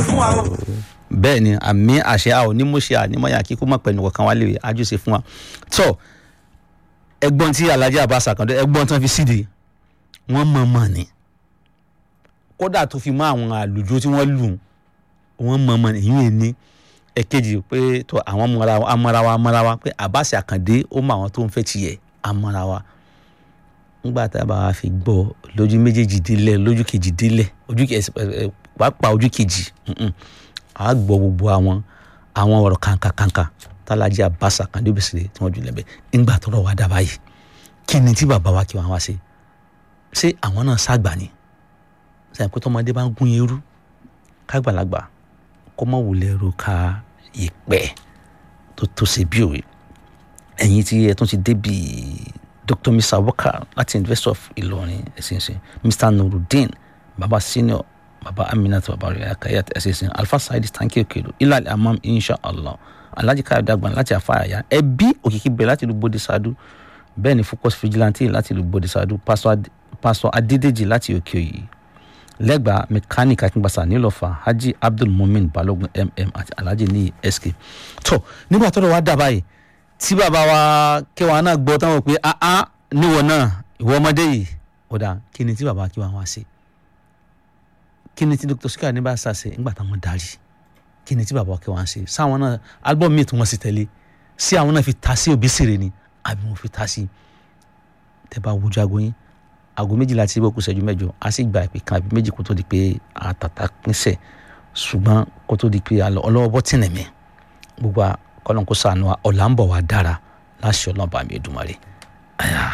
fún wa o. bẹ́ẹ̀ ni àmì àṣẹ a ò ní mú ṣe ànímọ́yà kíkú mọ̀ pẹ̀lú ọ̀kan wálé rè ájú ṣe fún wa tọ́ ẹgbọ́n tí alhaji abbas akande ẹgbọ́n tán fi síde wọ́n mọ̀ mọ̀ ni kódà tó fi mọ́ àwọn àlùjọ tí wọ́n lù wọ́n mọ̀ mọ̀ ni ìyún ní ẹ̀kejì pé tó àwọn amọ̀rawa amọ̀rawa pé abbas akande ó mọ àwọn tó ń fẹ́ tiẹ̀ amọ̀rawa ńgbà tá a bá wa fi gbọ́ lójú méjèèjì délẹ̀ lójú kejì délẹ̀ ojú kejì pàápàá ojú kejì a gbọ́ gbogbo àwọn àwọn ọ̀rọ̀ kàǹkàkàǹkà tálájí àbáṣà kan débi sílẹ̀ tí wọ́n jù lẹ́bẹ̀ ńgbà tó rọ̀ wá dábàá yìí kí ni tí bàbá wa kí wọn wá ṣe ṣé àwọn náà ṣàgbà ni sẹ́yìn pé tọmọdé bá ń gún irú kágbàlagbà kó mọ̀ wulẹ̀ ro ka ìpẹ́ tó tó ṣe bí òwe ẹ̀yin tí ẹ tún ti débi dr mr waka láti university of Ìlọrin ẹ̀sìnsìn mr nurudeen baba senior baba aminat baba rẹ̀ akayat ẹ̀sìnsìn alfa saidi tanki okelo ilal amam inshallah alhaji káyọ̀dé àgbọn láti àfàyà ẹbí òkìkí bẹ̀rẹ̀ láti ìlú bode sadu bẹ́ẹ̀ ni focus vigilante láti ìlú bode sadu pásọ adédèjì láti òkè òyì lẹ́gbàá mechanic akíngbàsá nílọ́fà haji abdul mumin balogun mm àti alhaji ní sk tó nígbà tó lọ wá dà báyìí tí bàbá wa kẹwàá náà gbọ́ táwọn pé áá níwọ̀ náà ìwọ ọmọdé yìí ọ̀dà kí ni tí bàbá kí wọ́n wá sí kí ni tí dr sikari ní bá ṣàṣe ńgbà táwọn darí kí ni tí bàbá kí wọ́n ṣe sáwọn náà album mi tí wọ́n sì tẹ̀lé sí àwọn náà fi ta sí òbí sèrè ni àbí wọ́n fi ta sí tẹ́ bá wojú aago yín aago méjìlá tí ibò kù ṣẹ́jú mẹ́jọ a sì gba ìpè kan àbí méjì kó tó di pé àtàtà pínṣẹ̀ ṣùgbọ́n kó tó di pé ọlọ́wọ́ bọ́ tìǹẹ̀mí gbogbo kọ́lọ́n kó sànù ọ̀là ń bọ̀ wá dára láṣẹ ọlọ́ba mi Èdùmàrè.